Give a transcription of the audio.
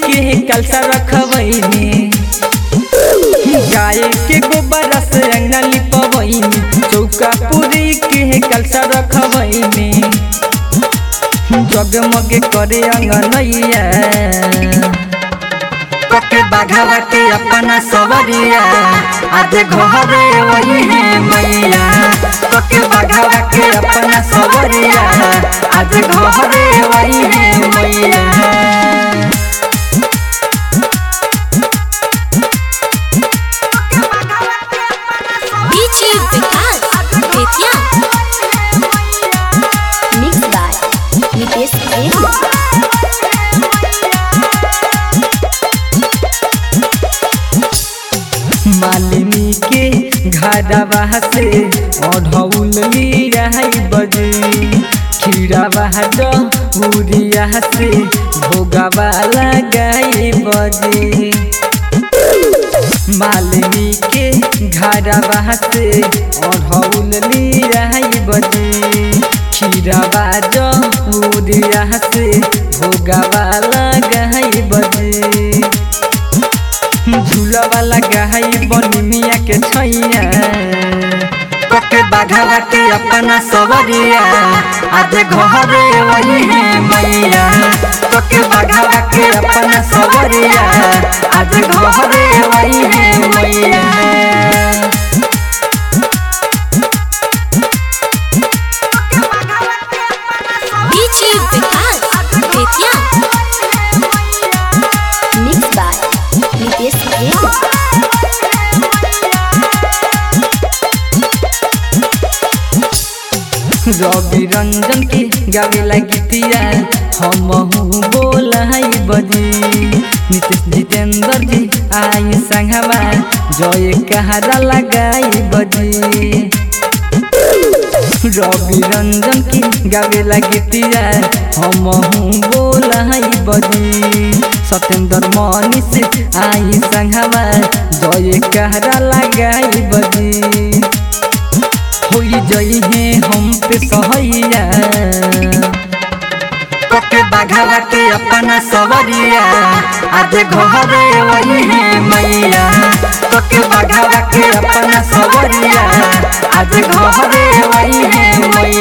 के कलसा रखबैनी गाय के गोबर से अंगना लिपबैनी चौका पूरी के कलसा रखबैनी जगमग करे अंगनैया पके बाघावा के अपना सवरिया आज घरे वही है मैया पके बाघावा के अपना सवरिया आज घरे वही है मैया DJ Vikas Betya Mixed by Nitesh Prem Malini के घरवा से अढ़ौल लिया बजे खीरावा डूरिया से भोगवा लगाई बजे मालिनी के घरवा से अढ़ौल लिया बजे खीरावा डूरिया से भोगवा लगाई बजे झूला वाला गहाई बनी मिया के छैया पके बाघावा के अपना सवरिया आज घरे वही है मैया पके बाघावा के अपना सवरिया आज घरे वही है मैया DJ Vikas Betya Mixed by Nitesh Prem रवि रंजन के गावे गीतिया हम बोलाई बजी नीतीश जितेंद्र जी आई संगवा जय कहारा लगाई बजी रवि रंजन की गावे गीतिया हम बोलाई बजी सत्येंद्र मनीष आई संगवा जय कहरा लगाई बजी होई जई है हम पे सहैया पके बाघावा के अपना सवरिया आज घरे वही है मैया पके बाघावा के अपना सवरिया आज घरे वही है मैया